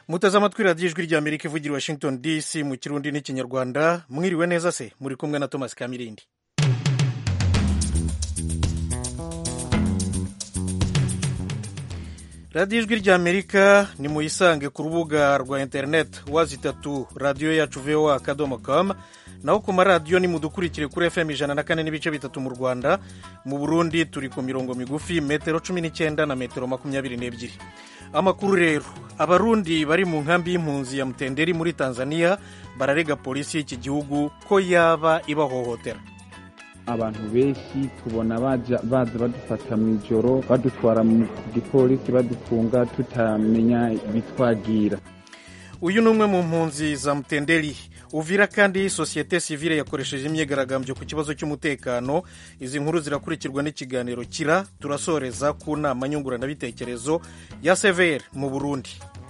muteze amatwi radiyo ijwi rya amerika ivugira i washington dc mu kirundi n'ikinyarwanda mwiriwe neza se muri kumwe na thomas kamirindi radiyo ijwi rya amerika ni muyisange ku rubuga rwa interineti wazi itatu radiyo yacu voa akadomo com naho ku maradiyo ni mudukurikire kuri fm ijana na kane n'ibice bitatu mu rwanda mu burundi turi ku mirongo migufi metero cumi n'icyenda na metero makumyabiri n'ebyiri amakuru rero abarundi bari mu nkambi y'impunzi ya mutenderi muri tanzania bararega polisi y'iki gihugu ko yaba ibahohotera abantu benshi tubona baza badufata mu ijoro badutwara mu gipolisi badufunga tutamenya ibitwagira uyu ni umwe mu mpunzi za mutenderi uvira kandi sosiyete sivile yakoresheje imyigaragambyo ku kibazo cy'umutekano izi nkuru zirakurikirwa n'ikiganiro kira turasoreza ku nama nyunguranabitekerezo ya severe mu burundi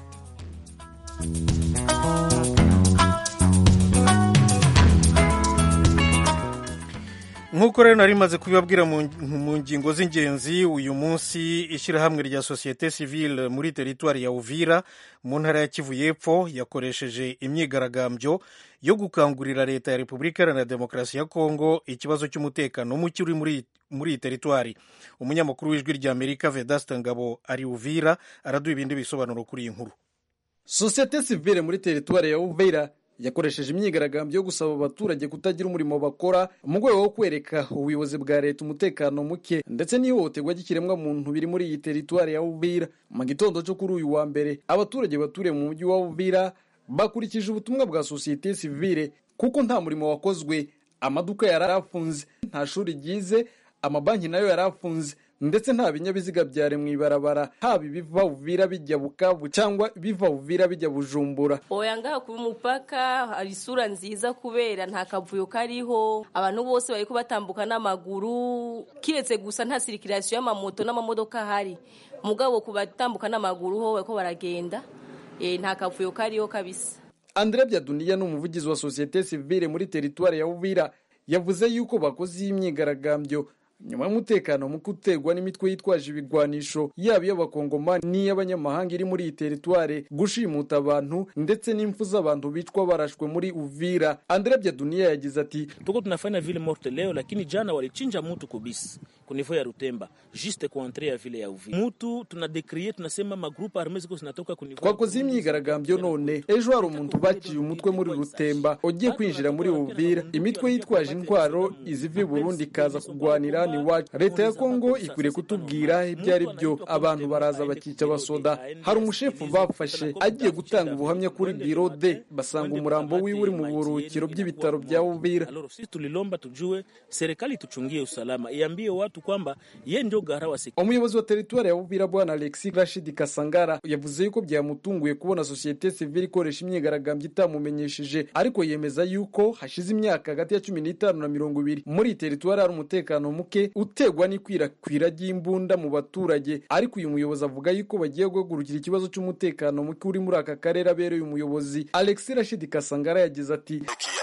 nk'uko rero nari maze kubibabwira mu ngingo z'ingenzi uyu munsi ishyirahamwe rya sosiyete sivile muri teritwari ya uvira mu ntara ya kivu y'epfo yakoresheje imyigaragambyo yo gukangurira leta ya repubulika iharanira demokarasi ya kongo ikibazo cy'umutekano muke uri muri iyi teritwari umunyamakuru w'ijwi rya amerika vedasita ngabo ari uvira araduha ibindi bisobanuro kuri iyi nkuru sosiyete sivile muri teritwari ya uvira yakoresheje imyigaragambyo yo gusaba abaturage kutagira umurimo bakora mu rwego rwo kwereka ubuyobozi bwa leta umutekano muke ndetse n'ihohoterwa ry'ikiremwa muntu biri muri iyi teritwari ya Uvira mu gitondo cyo kuri uyu wa mbere abaturage baturiye mu mujyi wa Uvira bakurikije ubutumwa bwa sosiyete sivile kuko nta murimo wakozwe amaduka yari afunze nta shuri ryize amabanki nayo yari afunze ndetse nta binyabiziga byari mu ibarabara haba ibiva uvira bijya bukavu cyangwa biva uvira bijya bujumbura oya ngaha ku mupaka hari isura nziza kubera nta kavuyo kariho abantu bose bari batambuka n'amaguru kiretse gusa nta sirikirasiyo y'amamoto n'amamodoka ahari mugabo ku batambuka n'amaguru ho bariko baragenda nta kavuyo kariho kabisa Andre Byaduniya ni umuvugizi wa sosiyete sivile muri teritwari ya Uvira yavuze yuko bakoze iyi myigaragambyo nyuma y'umutekano muke uterwa n'imitwe yitwaje ibigwanisho yaba iy'abakongomani n'iy'abanyamahanga iri muri iyi teritware gushimuta abantu ndetse n'impfu z'abantu bicwa barashwe muri Uvira. Andre Byaduniya yagize ati tuko tunafanya vile morte leo, lakini jana walichinja mutu kubisi kunivyo ya Rutemba juste ku entre ya vile ya Uvira. Mutu tunadekrie tunasema magrupu arme ziko zinatoka kunivyo. Twakoze imyigaragambyo none ejo hari umuntu baciye umutwe muri Rutemba ugiye kwinjira muri Uvira. Imitwe yitwaje intwaro iziva i Burundi ikaza kugwanira ni wacu. Leta ya Kongo ikwiriye kutubwira ibyo ari byo. Abantu baraza bakica abasoda. Hari umushefu bafashe agiye gutanga ubuhamya kuri biro de basanga umurambo wiwe uri mu buruhukiro by'ibitaro bya Uvira. Sisi tulilomba tujue serikali tuchungie usalama, iambie watu kwamba ye ndio gara wa sekta. Umuyobozi wa teritwari ya Uvira bwana Alexis Rashid Kasangara yavuze yuko byamutunguye kubona sosiyete sivile ikoresha imyigaragambyo itamumenyesheje, ariko yemeza yuko hashize imyaka hagati ya cumi n'itanu na mirongo ibiri muri iyi teritwari hari umutekano muke utegwa n'ikwirakwira ry'imbunda mu baturage ariko uyu muyobozi avuga yuko bagiye guhagurukira ikibazo cy'umutekano muke uri muri aka karere abereye umuyobozi Alexis Rashid Kasangara yagize ati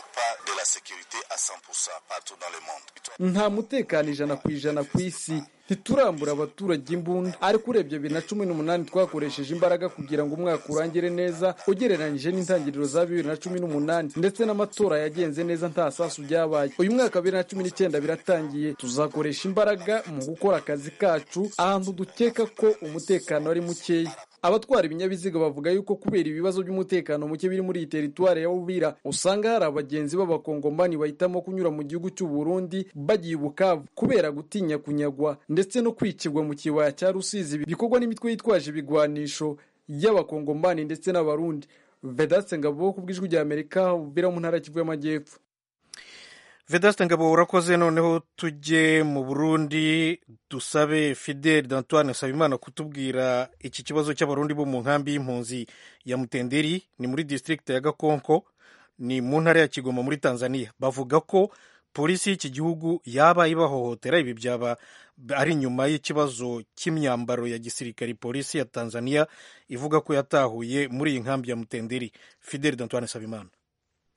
nta mutekano ijana ku ijana ku isi ntiturambura abaturage imbunda ariko urebye bibiri na cumi n'umunani twakoresheje imbaraga kugira ngo umwaka urangire neza ugereranyije n'intangiriro za bibiri na cumi n'umunani ndetse n'amatora yagenze neza nta sasu byabaye uyu mwaka wa bibiri na cumi n'icyenda biratangiye tuzakoresha imbaraga mu gukora akazi kacu ahantu dukeka ko umutekano ari mukeya abatwara ibinyabiziga bavuga yuko kubera ibibazo by'umutekano muke biri muri iyi teritwari ya Uvira usanga hari abagenzi b'abakongomani bahitamo kunyura mu gihugu cy'u Burundi bagiye Bukavu kubera gutinya kunyagwa ndetse no kwicirwa mu kibaya cya Rusizi bikorwa n'imitwe yitwaje ibigwanisho y'abakongomani ndetse n'abarundi Vedaste Ngabo ku bw'ijwi rya Amerika Uvira mu ntara Kivu y'Amajyepfo vedaste ngabo urakoze noneho tujye mu burundi dusabe fidel d'antoine nsabimana kutubwira iki kibazo cy'abarundi bo mu nkambi y'impunzi ya mutenderi ni muri district ya gakonko ni mu ntara ya kigoma muri tanzania bavuga ko polisi y'iki gihugu yaba ibahohotera ibi byaba ari nyuma y'ikibazo cy'imyambaro ya gisirikari polisi ya tanzania ivuga ko yatahuye muri iyi nkambi ya mutenderi fidel d'antoine nsabimana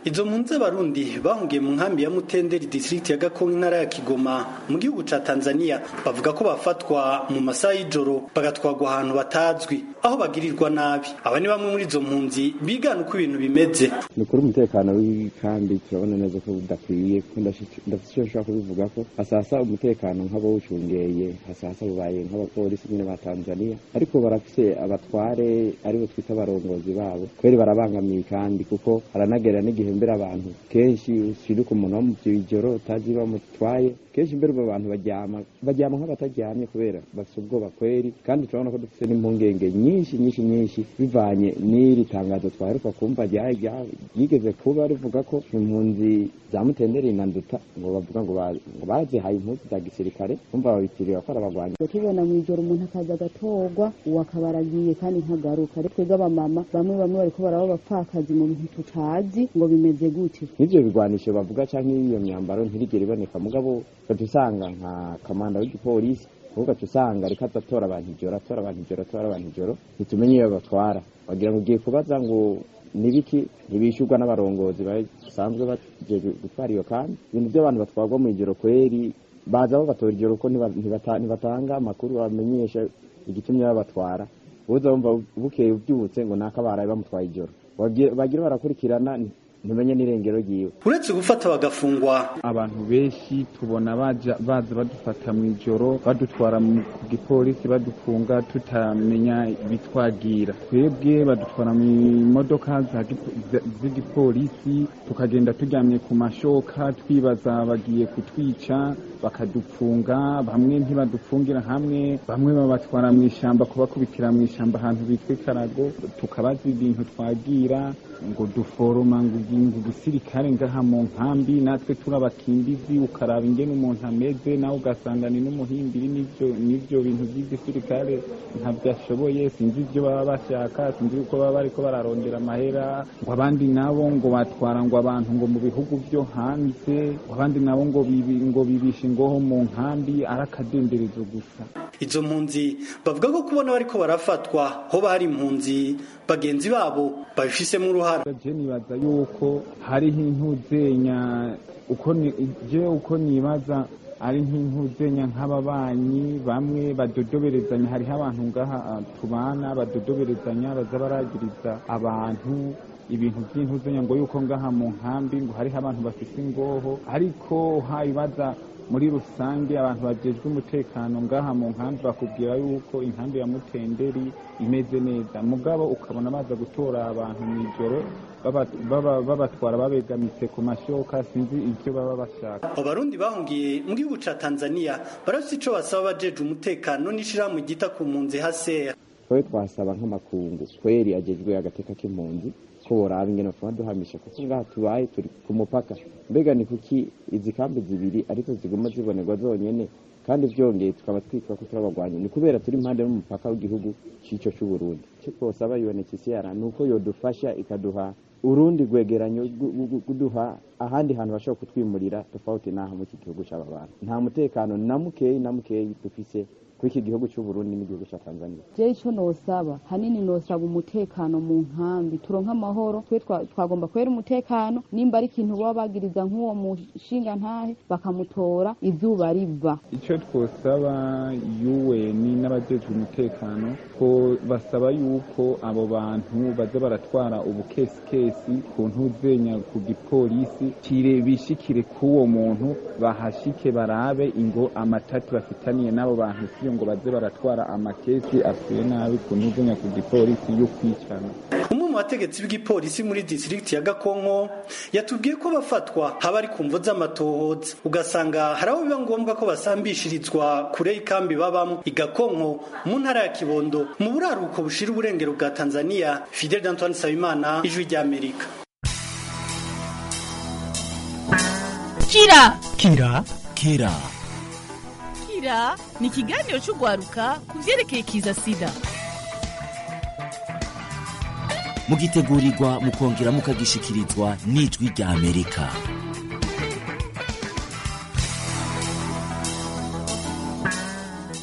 izo mpunzi z'abarundi bahungiye mu nkambi ya mutenderi district ya gakongo intara ya kigoma mu gihugu ca tanzania bavuga ko bafatwa mu masaha y'ijoro bagatwarwa ahantu batazwi aho bagirirwa nabi aba ni bamwe muri izo mpunzi bigana uko ibintu bimeze ni ukuri umutekano w'ikambi turabona neza ko udakwiye ndafite icyo nshobora kubivuga ko hasasa umutekano nk'abawucungeye hasasa bubaye nk'abapolisi nyine ba tanzania ariko barafise abatware aribo twita abarongozi babo kweri barabangamiye kandi kuko haranagera n'igihe mbere abantu kenshi ushirika umuntu wo mu ijoro utazi bamutwaye kenshi mbere ubu abantu baryama baryama nk'abataryamye kubera bafite ubwoba kweri kandi turabona ko dufite n'impungenge nyinshi nyinshi nyinshi bivanye n'iri tangazo twaheruka kumva ryigeze kuba rivuga ko impunzi za mutenderi na nduta ngo bavuga ngo bazihaye impunzi za gisirikare kumva babitiriwe ko arabagwanya tubona mu ijoro umuntu akaza agatorwa uwo akaba aragiye kandi ntagaruka rero twebwe abamama bamwe bamwe bariko baraba abapfakazi mu bintu tutazi ngo bimeze gute n'ivyo bigwanisho bavuga canke iyo myambaro ntirigera iboneka mugabo ugaca usanga nka kamanda w'igipolisi ugaca usanga ariko atora abantu ijoro atora abantu ijoro atora abantu ijoro ntitumenye iyo batwara wagira ngo ugiye kubaza ngo nibiki ntibishyurwa n'abarongozi basanzwe bajeje gutwara iyo kandi ibintu by'abantu batwarwa mu ijoro kweri baza babatora ijoro ko ntibatanga amakuru bamenyesha igitumye babatwara uza wumva bukeye ubyutse ngo naka baraye bamutwaye ijoro bagira barakurikirana ntumenye n'irengero ryiwe uretse gufata bagafungwa abantu benshi tubona baza badufata mu ijoro badutwara ku gipolisi badufunga tutamenya ibitwagira twebwe badutwara mu modoka z'igipolisi tukagenda turyamye ku mashoka twibaza bagiye kutwica bakadufunga bamwe ntibadufungira hamwe bamwe babatwara mu ishyamba kubakubitira mu ishyamba ahantu bitwa ikarago tukabaza ibintu twagira ngo duforoma ngo igisirikare ngaha mu nkambi natwe turi abakimbizi ukaraba ingene umuntu ameze nawe ugasanga ni n'umuhimbiri n'ivyo bintu by'igisirikare ntabyo ashoboye sinzi ibyo baba bashaka sinzi uko baba bariko bararondera amahera ngo abandi nabo ngo batwara ngo abantu ngo mu bihugu byo hanze ngo abandi nabo ngo bibi ngo bibisha ingoho mu nkambi ari akadenderezo gusa izo mpunzi bavuga ko kubona bariko barafatwa hoba hari impunzi bagenzi babo babifisemo uruhara je nibaza yuko hariho intuzenya uko je uko nibaza ari nk'intuzenya nk'ababanyi bamwe badodoberezanya hariho abantu ngaha tubana badodoberezanya baza baragiriza abantu ibintu by'intuzenya ngo yuko ngaha mu nkambi ngo hariho abantu bafite ingoho ariko habibaza muri rusange abantu bajejwe umutekano ngaha mu nkambi bakubwira yuko inkambi ya mutenderi imeze neza mugabo ukabona baza gutora abantu mu ijoro babatwara babegamitse ku mashoka sinzi ibyo baba bashaka abarundi bahungiye mu gihugu ca tanzania barafite ico basaba abajeje umutekano n'ishirahamwe ryita ku mpunzi hasera twabe twasaba nk'amakungu kweri agejwe agateka k'impunzi ko boraba ingene bafuma duhamisha kuko ngaha tubaye turi ku mupaka mbega ni kuki izi kambi zibiri ariko ziguma zibonerwa zonyene kandi vyongeye tukaba twitwa ko turabagwanya ni kubera turi impande y'umupaka w'igihugu cico c'uburundi ico twosaba UNHCR ni uko yodufasha ikaduha urundi rwegeranyo guduha ahandi hantu bashobora kutwimurira tofauti n'aha mu iki gihugu c'aba bantu nta mutekano na mukeyi na mukeyi dufise kuri iki gihugu cy'uburundi n'igihugu cya tanzania je ico nosaba hanini nosaba umutekano mu nkambi turonka amahoro twe twagomba kwera umutekano nimba ari ikintu baba bagiriza nk'uwo mushinga ntahe bakamutora izuba riva ico twosaba UN n'abajejwe umutekano ko basaba yuko abo bantu baza baratwara ubukesikesi ku ntuzenya ku gipolisi kire bishikire k'uwo muntu bahashike barabe ingo amatati bafitaniye n'abo bantu siyo ngo baze baratwara amakesi asuye nabi ku ntuzenya ku gipolisi yo kwicana umwe mu bategetsi bw'igipolisi muri district ya gakonko yatubwiye ko bafatwa haba ari ku mvo z'amatohoza ugasanga hari aho biba ngombwa ko basambishirizwa kure y'ikambi babamo igakonko mu ntara ya kibondo mu buraruko bushira uburengero bwa tanzania fidel d'antoine sabimana ijwi ry'amerika kira kira kira kira ni ikiganiro cy'urwaruka ku byerekeye kiza sida mugitegurirwa mukongera mukagishikirizwa n'ijwi rya amerika umugwi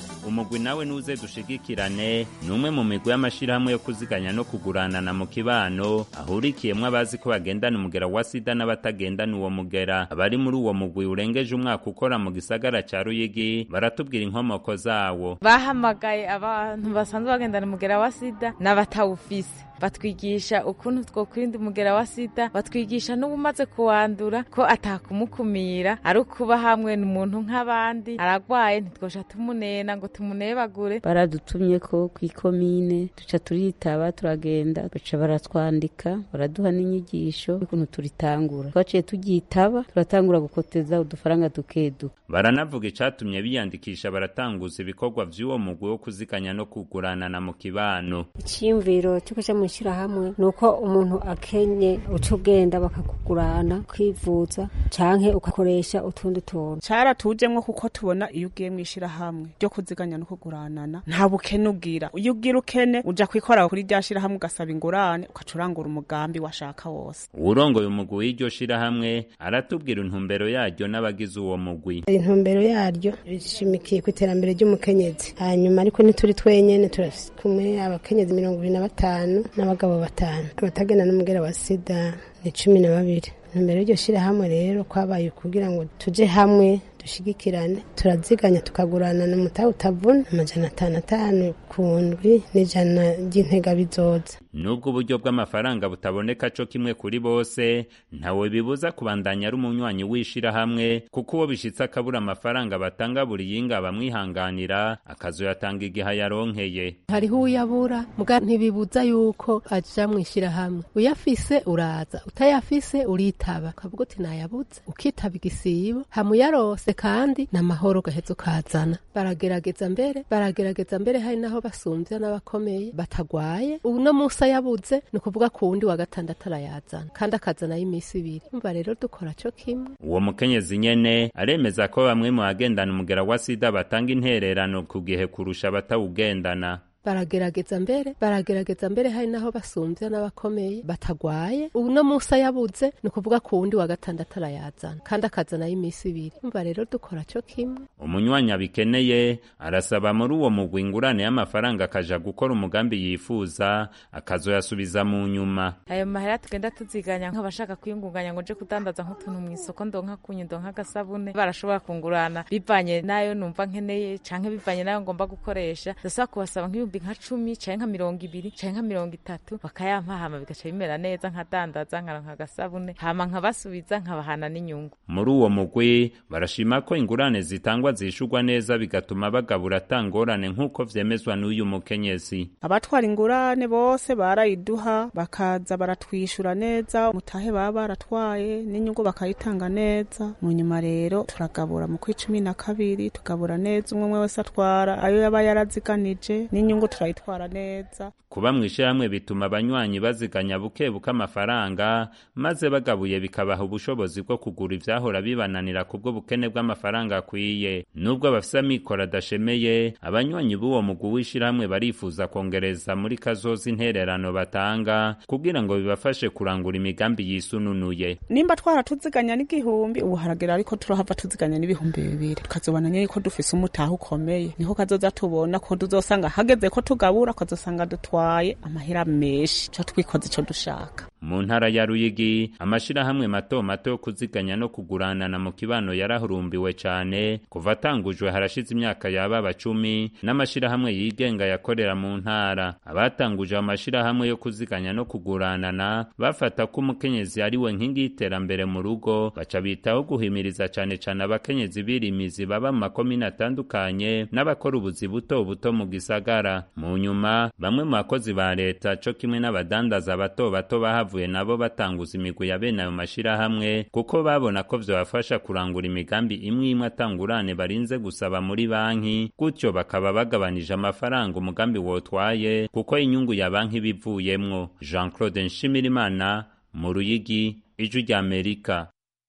mugwi nawe nuze dushigikirane ni umwe mu migwi y'amashirahamwe yo kuziganya no kuguranana mu kibano ahurikiyemwo abazi ko bagendana umugera wa sida n'abatagendana uwo mugera abari muri uwo mugwi urengeje umwaka ukora mu gisagara ca ruyigi baratubwira inkomoko zawo bahamagaye abantu basanzwe bagendana umugera wa sida n'abatawufise batwigisha ukuntu twokwirinda umugera wa sida batwigisha n'ubumaze kuwandura ko atakumukumira ari ukuba hamwe n'umuntu nk'abandi aragwaye ntitwosha tumunena ngo tumunebagure baradutumye ko kw'ikomine duca turitaba turagenda baca baratwandika baraduha n'inyigisho y'ukuntu turitangura twaciye turyitaba turatangura gukoteza udufaranga dukeduke baranavuga icatumye biyandikisha baratanguza ibikorwa vy'uwo mugwi wo kuziganya no kuguranana mu kibano icyiyumviro cyo kuja mu ishyirahamwe ni uko umuntu akenye uca ugenda bakakugurana kwivuza canke ugakoresha utundi tuntu caratujemwo kuko tubona iyo ugiye mu ishyirahamwe ryo kuziganya no kuguranana nta bukene ugira iyo ugira ukene uja kwikora kuri rya shirahamwe ugasaba ingurane ugaca urangura umugambi washaka wose uwurongoye umugwi w'iryo shirahamwe aratubwira intumbero yaryo n'abagize uwo mugwi intumbero yaryo ishimikiye ku iterambere ry'umukenyezi hanyuma ariko ntituri twenyene turafise kumwe abakenyezi mirongo ibiri na batanu n'abagabo batanu abatagenda n'umugera wa sida ni cumi na babiri intumbero y'iryo shirahamwe rero kwabaye kugira ngo tuje hamwe dushigikirane turaziganya tukaguranana umutahe utavuna amajana atanu atanu ku ndwi n'ijana ry'intega bizoza nubwo uburyo bw'amafaranga butaboneka co kimwe kuri bose ntawe bibuza kubandanya ari umunywanyi w'ishirahamwe kuko uwo bishitse akabura amafaranga batanga buri yinga bamwihanganira akazoyatanga igihe ayaronkeye hariho uyabura muga ntibibuza yuko aja mu ishirahamwe uyafise uraza utayafise uritaba ukavuga uti nayabuze ukitaba igisibo hamuyarose kandi n'amahoro gaheza ukazana baragerageza mbere baragerageza mbere hari naho basumvya n'abakomeye batagwaye uno musi ayabuze ni ukuvuga ku wundi wa gatandatu arayazana kandi akazanayo iminsi ibiri umva rero dukora co kimwe uwo mukenyezi nyene aremeza ko bamwe mu bagendana umugera wa sida batanga intererano ku gihe kurusha abatawugendana baragerageza mbere baragerageza mbere hari naho basumvya n'abakomeye batagwaye uno musi ayabuze ni ukuvuga ku wundi wa gatandatu arayazana kandi akazanayo iminsi ibiri umva rero dukora co kimwe umunywanyi abikeneye arasaba muri uwo mugwi ingurane y'amafaranga akaja gukora umugambi yifuza akazoyasubiza mu nyuma ayo mahera tugenda tuziganya nk'abashaka kwiyungunganya ngo nje kudandaza nk'utuntu mu isoko ndonka kunyu ndonka agasabune barashobora kungurana bivanye n'ayo numva nkeneye canke bivanye n'ayo ngomba gukoresha ndasaba kubasaba nk'ibihumbi nka cumi canke nka mirongo ibiri canke nka mirongo itatu bakayampa hama bigaca bimera neza nkadandaza nkaronka agasabune hama nkabasubiza nkabahana n'inyungu muri uwo mugwi barashima ko ingurane zitangwa zishurwa neza bigatuma bagabura atangorane nk'uko vyemezwa n'uyu mukenyezi abatwara ingurane bose barayiduha bakaza baratwishura neza umutahe baba baratwaye n'inyungu bakayitanga neza mu nyuma rero turagabura mu kw'icumi na kabiri tugabura neza umwe umwe wese atwara ayo yaba yaraziganije n'inyungu turayitwara neza kuba mu ishyirahamwe bituma abanywanyi baziganya buke buke amafaranga maze bagabuye bikabaha ubushobozi bwo kugura ivyahora bibananira kubwo bukene bw'amafaranga akwiye nubwo abafise amikoro adashemeye abanywanyi b'uwo mugwi w'ishyirahamwe barifuza kongereza muri kazoza intererano batanga kugira ngo bibafashe kurangura imigambi yisununuye nimba twara tuziganya n'igihumbi ubu haragera ariko turahava tuziganya n'ibihumbi bibiri tukazobona nyine ko dufise umutaha ukomeye niho kazoza tubona ko tuzosanga hageze ko tugabura kazosanga dutwaye amahera menshi co twikoze ico dushaka mu ntara ya ruyigi amashirahamwe mato mato yo kuziganya no kuguranana mu kibano yarahurumbiwe cane kuva atangujwe harashize imyaka yaba cumi n'amashirahamwe yigenga yakorera mu ntara abatanguje ayo mashirahamwe yo kuziganya no kuguranana bafata ko umukenyezi ari we nkingi y'iterambere mu rugo baca bitaho guhimiriza cane cane abakenyezi birimizi baba mu makomine atandukanye n'abakora ubuzi buto buto mu gisagara mu nyuma bamwe mu bakozi ba leta co kimwe n'abadandaza bato bato bahavuye nabo batanguza imigwi ya bene ayo mashirahamwe kuko babona ko vyobafasha kurangura imigambi imwe imwe atangurane barinze gusaba muri banki gutyo bakaba bagabanije amafaranga umugambi wotwaye kuko inyungu ya banki bivuyemwo jean claude nshimirimana mu ruyigi ijwi ry'amerika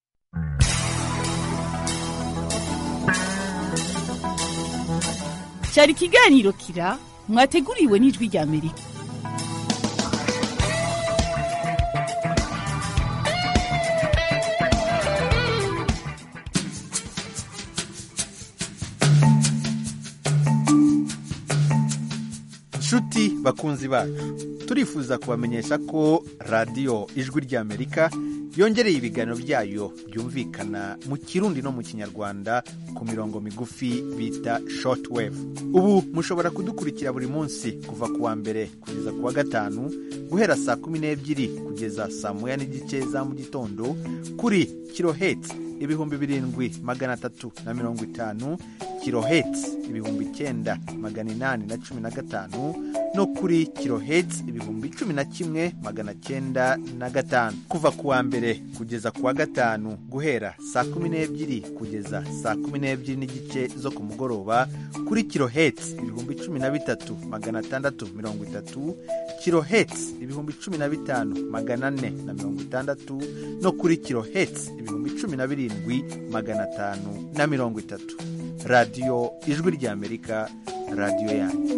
cyari ikiganiro kira mwateguriwe n'ijwi rya amerika nshuti bakunzi bacu turifuza kubamenyesha ko radiyo ijwi ry'amerika yongereye ibiganiro byayo byumvikana mu kirundi no mu kinyarwanda ku mirongo migufi bita shortwave ubu mushobora kudukurikira buri munsi kuva ku wa mbere kugeza ku wa gatanu guhera saa kumi n'ebyiri kugeza saa moya n'igice za mu gitondo kuri kiloheti ibihumbi birindwi magana atatu na mirongo itanu kiloheti ibihumbi icyenda magana inani na cumi na gatanu no kuri kiloheti ibihumbi cumi na kimwe magana cyenda na gatanu kuva ku wa mbere kugeza ku wa gatanu guhera saa kumi n'ebyiri kugeza saa kumi n'ebyiri n'igice zo ku mugoroba kuri kiloheti ibihumbi cumi na bitatu magana atandatu mirongo itatu kiloheti ibihumbi cumi na bitanu magana ane na mirongo itandatu no kuri kiloheti ibihumbi cumi na birindwi magana atanu na mirongo itatu radiyo ijwi ry'amerika radiyo yanyu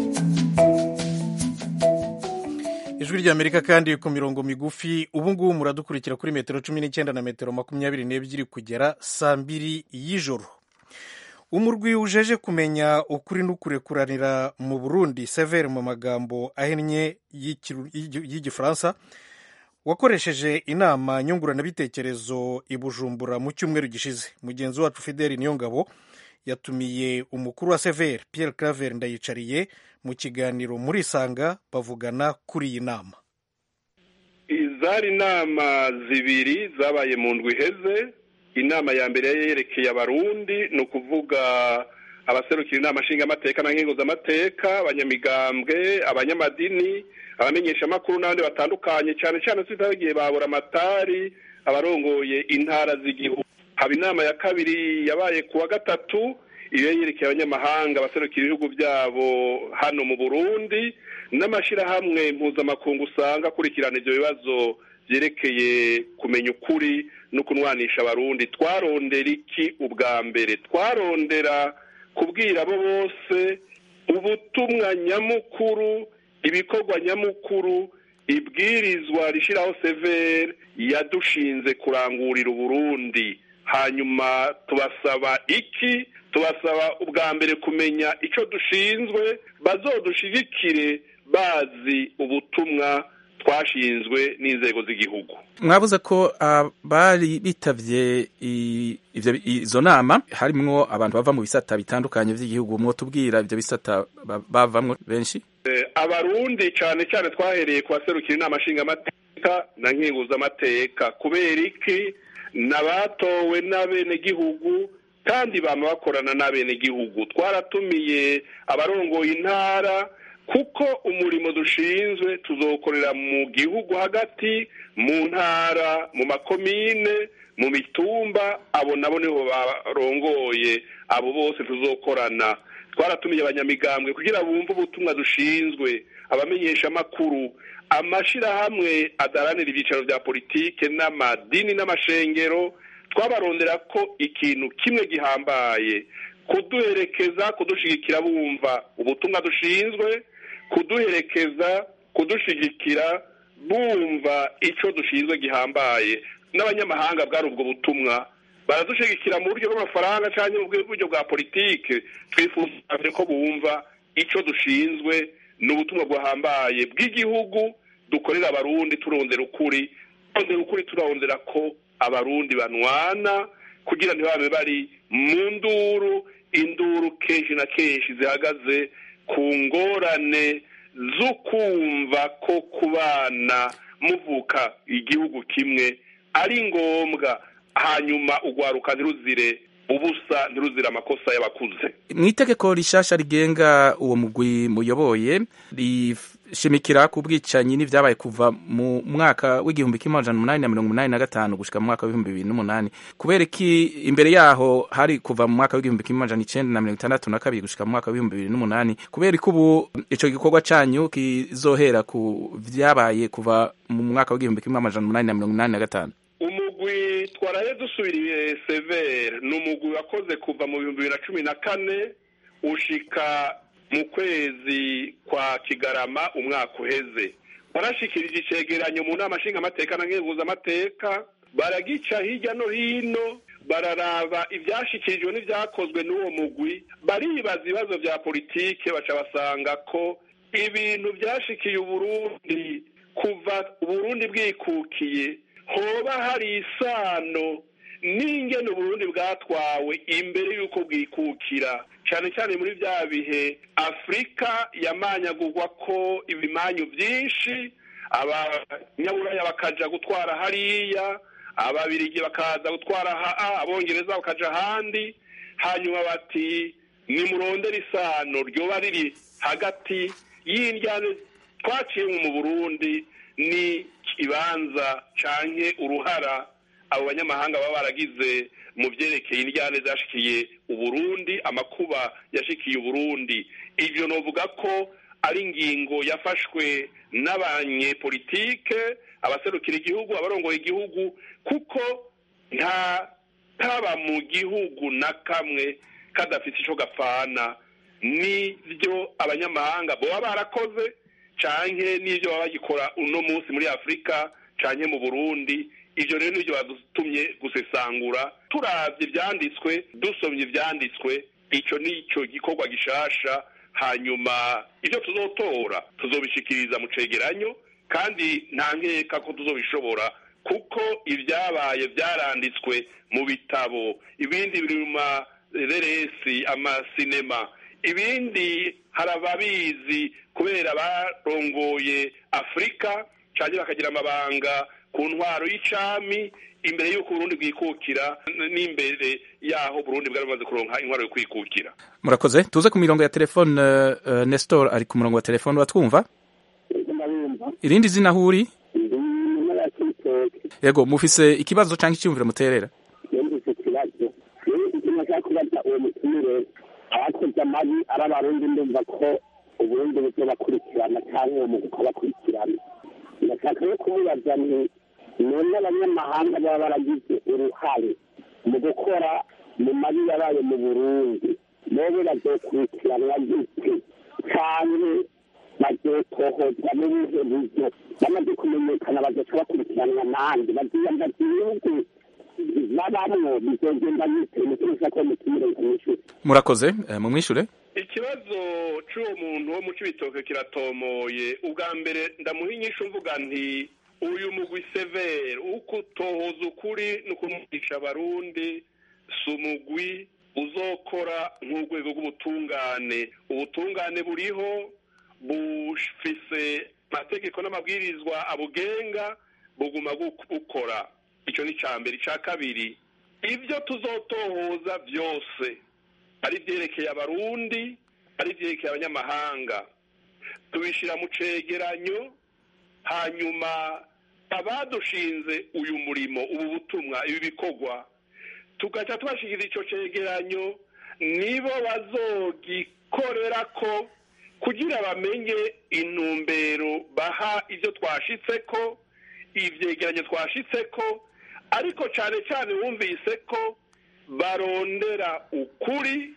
ijwi ry'amerika kandi ku mirongo migufi ubu ngubu muradukurikira kuri metero cumi n'icyenda na metero makumyabiri n'ebyiri kugera saa mbiri y'ijoro umurwi ujeje kumenya ukuri n'ukurekuranira mu burundi severe mu magambo ahinnye y'igifaransa wakoresheje inama nyunguranabitekerezo i bujumbura mu cyumweru gishize mugenzi wacu fideli niyongabo yatumiye umukuru wa severe Pierre claver ndayicariye mu kiganiro muri isanga bavugana kuri iyi nama izari inama zibiri zabaye mu ndwi iheze inama ya mbere yerekeye abarundi ni ukuvuga abaserukira inama nshingamateka na nkenguzamateka abanyamigambwe abanyamadini abamenyeshamakuru n'abandi batandukanye cyane cyane tutagiye babura amatari abarongoye intara z'igihugu haba inama ya kabiri yabaye ku wa gatatu iyo yerekeye abanyamahanga abaserukira ibihugu byabo hano mu burundi n'amashyirahamwe mpuzamakungu usanga akurikirana ibyo bibazo byerekeye kumenya ukuri no kunwanisha abarundi twarondera iki ubwa mbere twarondera kubwira abo bose ubutumwa nyamukuru ibikorwa nyamukuru ibwirizwa rishyiraho severe yadushinze kurangurira uburundi hanyuma tubasaba iki tubasaba ubwa mbere kumenya icyo dushinzwe bazodushigikire bazi ubutumwa twashinzwe n'inzego z'igihugu mwabuze ko abari bitavye izo nama harimwo abantu bava mu bisata bitandukanye by'igihugu mwotubwira ibyo bisata bavamwo benshi abarundi cyane cyane twahereye ku baserukira inama nshingamateka na nkenguzamateka kubera iki n'abatowe n'abenegihugu kandi bama bakorana n'abenegihugu twaratumiye abarongoye intara kuko umurimo dushinzwe tuzokorera mu gihugu hagati mu ntara mu makomine mu mitumba abo nabo nibo barongoye abo bose tuzokorana twaratumiye abanyamigambwe kugira bumve ubutumwa dushinzwe abamenyesha amakuru amashyirahamwe adaranira ibyicaro bya politike n'amadini n'amashengero twabarondera ko ikintu kimwe gihambaye kuduherekeza kudushigikira bumva ubutumwa dushinzwe kuduherekeza kudushigikira bumva icyo dushinzwe gihambaye n'abanyamahanga bwari ubwo butumwa baradushigikira mu buryo bw'amafaranga cyangwa mu buryo bwa politike twifuza ko bumva icyo dushinzwe ni ubutumwa buhambaye bw'igihugu dukorera abarundi turondera ukuri turondera ukuri turondera ko abarundi banwana kugira ntibabe bari mu nduru induru kenshi na kenshi zihagaze ku ngorane zo kumva ko kubana muvuka igihugu kimwe ari ngombwa hanyuma ugwaruka ntiruzire ubusa ntiruzire amakosa y'abakuze mu itegeko rishasha rigenga uwo mugwi muyoboye rishimikira ku bwicanyi n'ibyabaye kuva mu mwaka w'igihumbi kimwe amajana umunani na mirongo umunani na gatanu gushika mu mwaka w'ibihumbi bibiri n'umunani kubera iki imbere yaho hari kuva mu mwaka w'igihumbi kimwe amajana icenda na mirongo itandatu na kabiri gushika mu mwaka w'ibihumbi bibiri n'umunani kubera ko ubu ico gikorwa canyu kizohera ku vyabaye kuva mu mwaka w'igihumbi kimwe amajana umunani na mirongo inani na gatanu umugwi twaraye dusubiriye severe ni umugwi wakoze kuva mu bihumbi bibiri na cumi na kane ushika mu kwezi kwa kigarama umwaka uheze barashikirije icegeranyo mu nama nshingamateka na nkenguzamateka baragica hirya no hino bararaba ibyashyikirijwe n'ibyakozwe n'uwo mugwi baribaza ibibazo bya politike baca basanga ko ibintu byashikiye uburundi kuva uburundi bwikukiye hoba hari isano n'ingene uburundi bwatwawe imbere y'uko bwikukira cyane cyane muri bya bihe afurika yamanyagurwa ko ibimanyu byinshi abanyaburaya bakaja gutwara hariya ababirigi bakaza gutwara ha abongereza bakaja ahandi hanyuma bati nimurondere isano ryoba riri hagati y'indyane twaciye mu burundi ni ikibanza canke uruhara abo banyamahanga baba baragize mu byerekeye indyane zashikiye uburundi amakuba yashikiye uburundi ibyo novuga ko ari ingingo yafashwe n'abanyepolitike abaserukira igihugu abarongoye igihugu kuko nta kaba mu gihugu na kamwe kadafite ico gapfana n'ibyo abanyamahanga boba barakoze canke n'ibyo baba bagikora uno munsi muri afurika canke mu burundi ivyo rero nivyo badutumye gusesangura turavye ivyanditswe dusomye ivyanditswe ico nico gikorwa gishasha hanyuma ivyo tuzotora tuzobishikiriza mu cegeranyo kandi nta nkeka ko tuzobishobora kuko ibyabaye byaranditswe mu bitabo ibindi biri mu mareresi amasinema ibindi hari ababizi kubera barongoye afurika cyangwa bakagira amabanga ku ntwaro y'icami imbere y'uko uburundi bwikukira n'imbere y'aho burundi bwari bumaze kuronka intwaro yo kwikukira murakoze tuze ku mirongo ya telefone uh, nestor ari ku murongo wa telefone watwumva irindi zina aho uri yego mufise ikibazo cyangwa icyumviro muterera yumvise ikibazo ikintu nshaka kubaza uwo mutumire abakoze amabi ari abarundi ndumva ko uburundi buzobakurikirana cyangwa uwo mugwi ukabakurikirana ndashaka yo kumubaza nti none abanyamahanga baba baragize uruhare mu gukora mu mabi yabaye mu burundi bobo bazokurikiranwa gute cyane bazotohozwa n'ubuhe buryo bamaze kumenyekana bazoca bakurikiranwa nande baziyambaza ibihugu babamwo bizogenda bite umutima ushaka ko mutumire kumwishure murakoze eh, mumwishure ikibazo c'uwo muntu wo mu cibitoke kiratomoye ubwa mbere ndamuha inyishu mvuga nti uyu mugwi severe uko utohoza ukuri n'ukumwigisha abarundi si umugwi uzokora nk'urwego rw'ubutungane ubutungane buriho bufise amategeko n'amabwirizwa abugenga buguma bukora icyo ni icya mbere icya kabiri ibyo tuzotohoza byose ari ibyerekeye abarundi ari ibyerekeye abanyamahanga tubishyira mu cegeranyo hanyuma abadushinze uyu murimo ubu butumwa ibi bikorwa tugaca tubashyikiriza icyo cegeranyo nibo bazogikorera ko kugira bamenye intumbero baha ibyo twashitse ko ivyegeranyo twashitse ko ariko cyane cyane wumvise ko barondera ukuri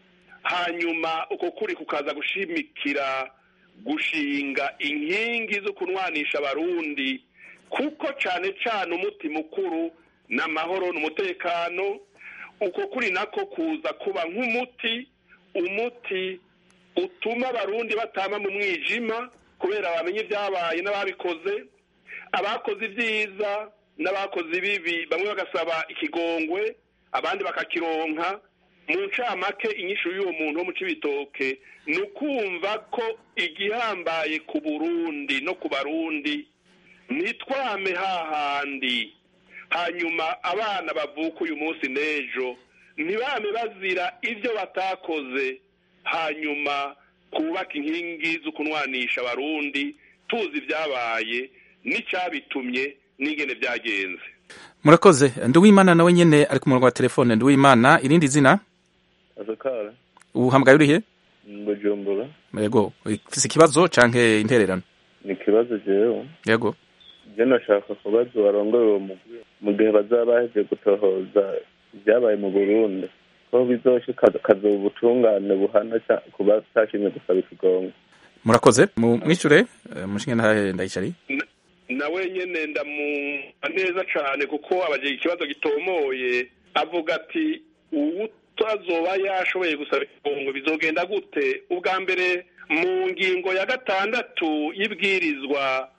hanyuma uko kuri kukaza gushimikira gushinga inkingi zo kunwanisha abarundi kuko cyane cyane umuti mukuru n'amahoro n'umutekano uko kuri nako kuza kuba nk'umuti umuti utuma abarundi batama mu mwijima kubera bamenye ibyabaye n'ababikoze abakoze ibyiza n'abakoze ibibi bamwe bagasaba ikigongwe abandi bakakironka mu ncamake inyishu y'uwo muntu wo mu cibitoke ni ukumva ko igihambaye ku burundi no ku barundi ntitwame hahandi hanyuma abana bavuka uyu munsi n'ejo ntibame bazira ibyo batakoze hanyuma twubake inkingi zo kunwanisha abarundi tuzi ibyabaye n'icyabitumye n'ingene byagenze murakoze nduwimana nawe nyene ari ku murongo wa telefone nduwimana irindi zina azakara uhamagaye urihe bujumbura yego ufise ikibazo canke intererano ni ikibazo jewe yego je nashaka kubaza warongoye uwo mugwi mu gihe bazaba baheje gutohoza ibyabaye mu burundi ko bizoshika kazoba ubutungane buhana ku batashimye gusaba ikigongo murakoze mwishure mushinge ntahe ndayicari nawe nyene ndamumva neza cane kuko abagira ikibazo gitomoye avuga ati uwutazoba yashoboye gusaba ikigongo bizogenda gute ubwa mbere mu ngingo ya gatandatu y'ibwirizwa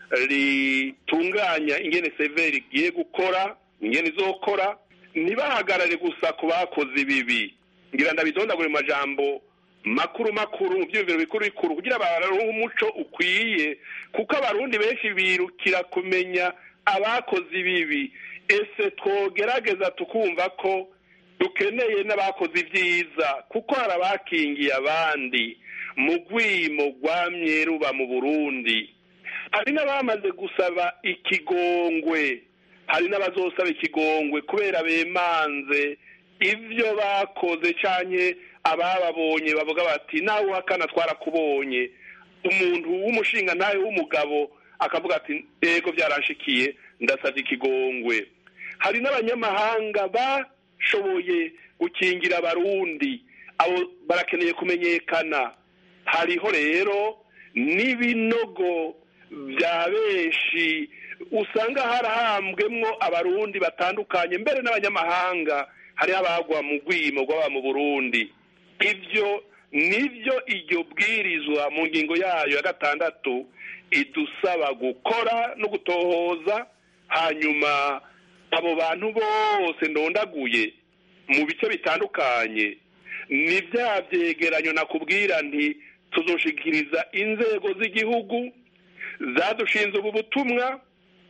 ritunganya ingene severi igiye gukora ingene izokora ntibahagarare gusa ku bakoze ibibi ngira ndabidondagure mu majambo makuru makuru mu byiyumviro bikuru bikuru kugira baronke umuco ukwiye kuko abarundi benshi birukira kumenya abakoze ibibi ese twogerageza tukumva ko dukeneye n'abakoze ibyiza kuko hari abakingiye abandi mu rwimo rwamye ruba mu burundi hari n'abamaze gusaba ikigongwe hari n'abazosaba ikigongwe kubera bemanze ibyo bakoze cyane abababonye bavuga bati nawe uhakana twarakubonye umuntu w'umushinga nawe w'umugabo akavuga ati ego byarashikiye ndasabye ikigongwe hari n'abanyamahanga bashoboye gukingira abarundi abo barakeneye kumenyekana hariho rero n'ibinogo bya benshi usanga harahambwemwo abarundi batandukanye mbere n'abanyamahanga hariho abagwa mu rwimo rw'aba mu burundi ibyo nibyo iryo bwirizwa mu ngingo yayo ya gatandatu idusaba gukora no gutohoza hanyuma abo bantu bose ndondaguye mu bice bitandukanye ni bya byegeranyo nakubwira nti tuzoshikiriza inzego z'igihugu zadushinze ubu butumwa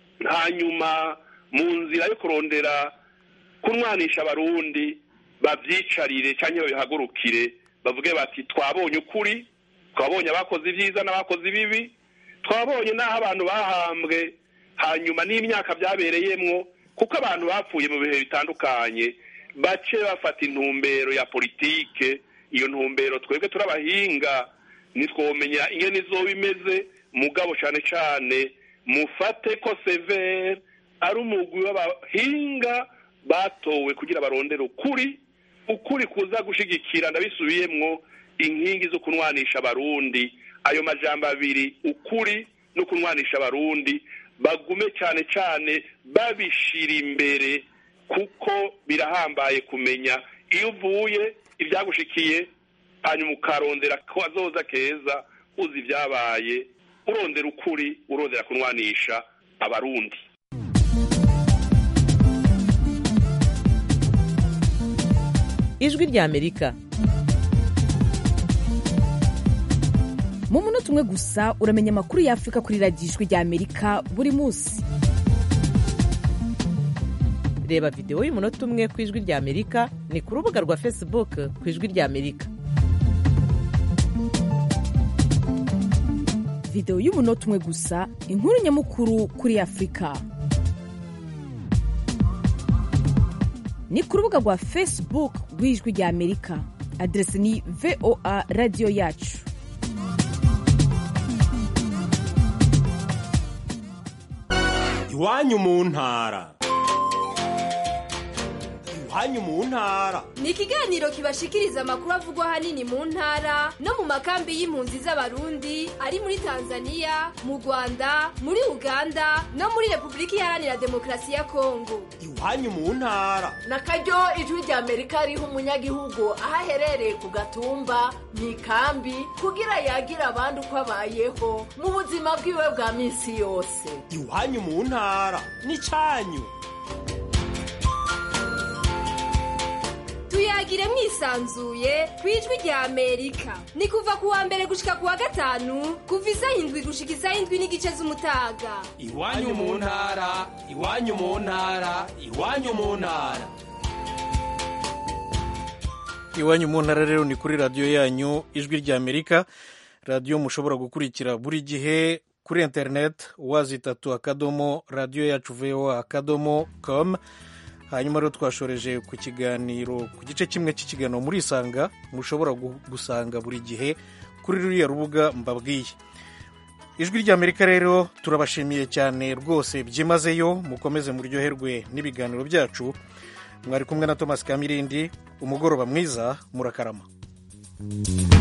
hanyuma mu nzira yo kurondera kunwanisha abarundi babyicarire cyangwa babihagurukire bavuge bati twabonye ukuri twabonye abakoze ibyiza n'abakoze ibibi twabonye n'aho abantu bahambwe hanyuma n'imyaka byabereyemwo kuko abantu bapfuye mu bihe bitandukanye bace bafata intumbero ya politike iyo ntumbero twebwe turabahinga ntitwomenya ingene izoba imeze mugabo cyane cyane mufate ko severe ari umugwi w'abahinga batowe kugira barondere ukuri ukuri kuza gushigikira ndabisubiyemwo inkingi zo kunwanisha abarundi ayo majambo abiri ukuri no kunwanisha abarundi bagume cyane cyane babishira imbere kuko birahambaye kumenya iyo uvuye ibyagushikiye hanyuma ukarondera ko azoza keza uzi ibyabaye urondera ukuri urondera kunwanisha abarundi ijwi ry'amerika mu munota umwe gusa uramenya amakuru y'afurika kuri radiyo ijwi ry'amerika buri munsi reba videwo y'umunota umwe ku ijwi ry'amerika ni ku rubuga rwa facebook ku ijwi ry'amerika videwo y'umunota umwe gusa inkuru nyamukuru kuri afurika ni ku rubuga rwa facebook rw'ijwi ry'amerika aderesi ni voa radiyo yacu iwanyu mu ntara iwanyu mu ntara ni ikiganiro kibashikiriza amakuru avugwa ahanini mu ntara no mu makambi y'impunzi z'abarundi ari muri tanzania mu rwanda muri uganda no muri repubulika iharanira demokarasi ya kongo iwanyu mu ntara na karyo ijwi rya amerika riha umunyagihugu aho aherereye ku gatumba mu ikambi kugira yagira abandi uko abayeho mu buzima bwiwe bwa minsi yose iwanyu mu ntara ni cyanyu tuyagire mwisanzuye ku ijwi rya amerika ni kuva ku wa mbere gushika ku wa gatanu kuva isaha indwi gushika isaha indwi n'igice z'umutaga iwanyu mu ntara iwanyu mu ntara iwanyu mu ntara iwanyu mu ntara rero ni kuri radiyo yanyu ijwi rya amerika radiyo mushobora gukurikira buri gihe kuri interineti wazitatu akadomo radiyo yacu voa akadomo komu hanyuma rero twashoreje ku kiganiro ku gice kimwe cy'ikiganiro muri isanga mushobora gusanga buri gihe kuri ruriya rubuga mbabwiye ijwi ry'amerika rero turabashimiye cyane rwose byimazeyo mukomeze muryoherwe n'ibiganiro byacu mwari kumwe na thomas kamirindi umugoroba mwiza murakarama